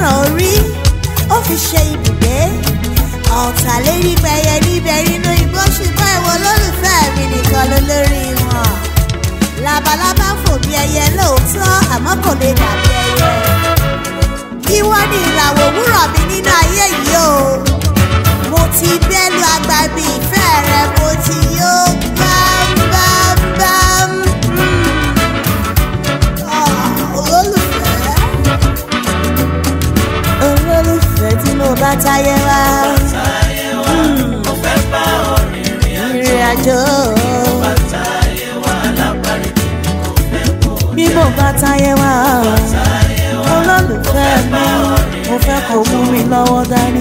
fẹ́ràn orí ó fi ṣe ibùgbé ọ̀tàlénígbẹ̀yẹ níbẹ̀ nínú igbó ṣùgbọ́n ìwọ olólùfẹ́ mi nìkan ló lórí wọn labalábá fò bí ẹyẹ lóòótọ́ àmọ́ kò lè dàbí ẹyẹ ìwọ ni ìràwọ̀ òwúrọ̀ mi nínú ayé yìí o mo ti bẹ́lu agbábí ìfẹ́ rẹ mo ti yó bámbámbám. Ah, olólùfẹ́ olólùfẹ́ tí mo bá táyé wá ìrìn àjò bí mo bá táyé wá olólùfẹ́ mi mo fẹ́ kó mú mi lọ́wọ́ dání.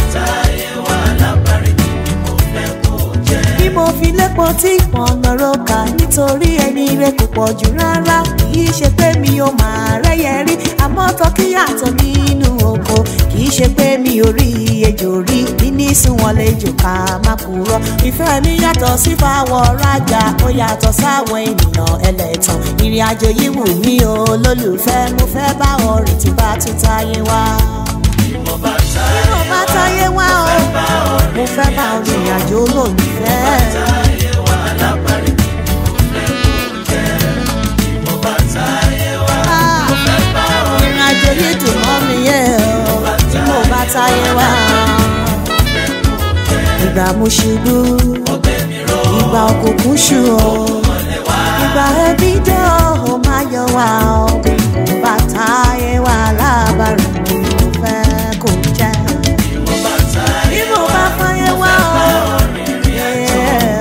bí mo fi lépo tí ìpọ̀nà roka nítorí ẹni rẹ kò pọ̀ jù rárá kì í ṣe pé mi ò máa rẹ́yẹ rí àmọ́ tọ́kí yàtọ̀ nínú oko kì í ṣe pé mi ò rí ejò rí níní sunwọ̀n lejò ká má kúrọ́ ìfẹ́ mi yàtọ̀ sí fáwọ̀ rajà ó yàtọ̀ sáwọn ènìyàn ẹlẹ́tàn ìrìn àjò yìí wù mí o lólùfẹ́ mo fẹ́ bá ọ rìn tí bá tún táyé wá. bí mo bá táyé wá o mo fẹ́ bá ọ rìn àjò olólùfẹ́. Ah, ìrìn àjò yìí dùn mọ́ mi yẹ o tí mo bá táyé wá. ìgbà mo ṣubú ìgbà òkùnkùn ṣù o ìgbà ẹbí dé o ó máa yọ wá o bí mo bá táyé wá lábàárẹ̀ mo fẹ́ kó jẹ́. bí mo bá fáyé wá o. yeah.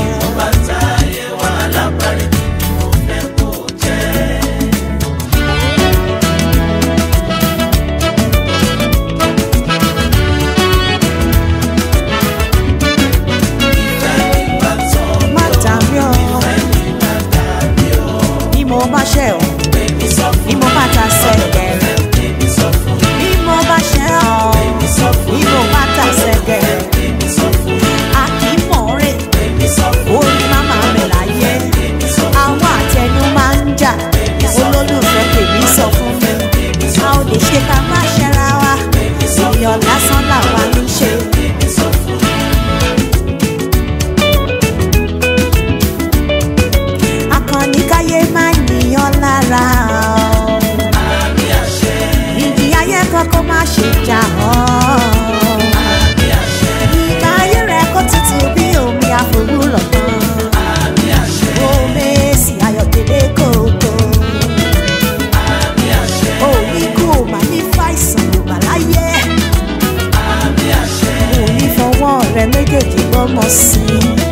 má dàbí ọ. bí mo bá ṣẹ̀ ọ́ bí mo bá ta sẹ́gẹ̀rẹ̀ bí mo bá ṣẹ̀ ọ́ bí mo bá ta sẹ́gẹ̀rẹ̀ a kì í mọ̀ rè orí máma rẹ̀ láyé àwọn àtẹnu máa ń jà olólùfẹ́ tèmi sọ fún mi a ò lè ṣe ká má ṣẹra wa ìyọ̀ lásán làwa ń ṣe. akọni káyé máa níyàn lára o. ìdí ayé kankan má ṣe jà ọ́. ìgbà ayé rẹ̀ kó tutù bí omi àforúlọ̀ kan. omi èsì ayọ̀délé kòkó. òní kò má ní fàìsàn ló bà láyé. òní fọwọ́ rẹ̀ méjèèjì gbọ́mọ sí i.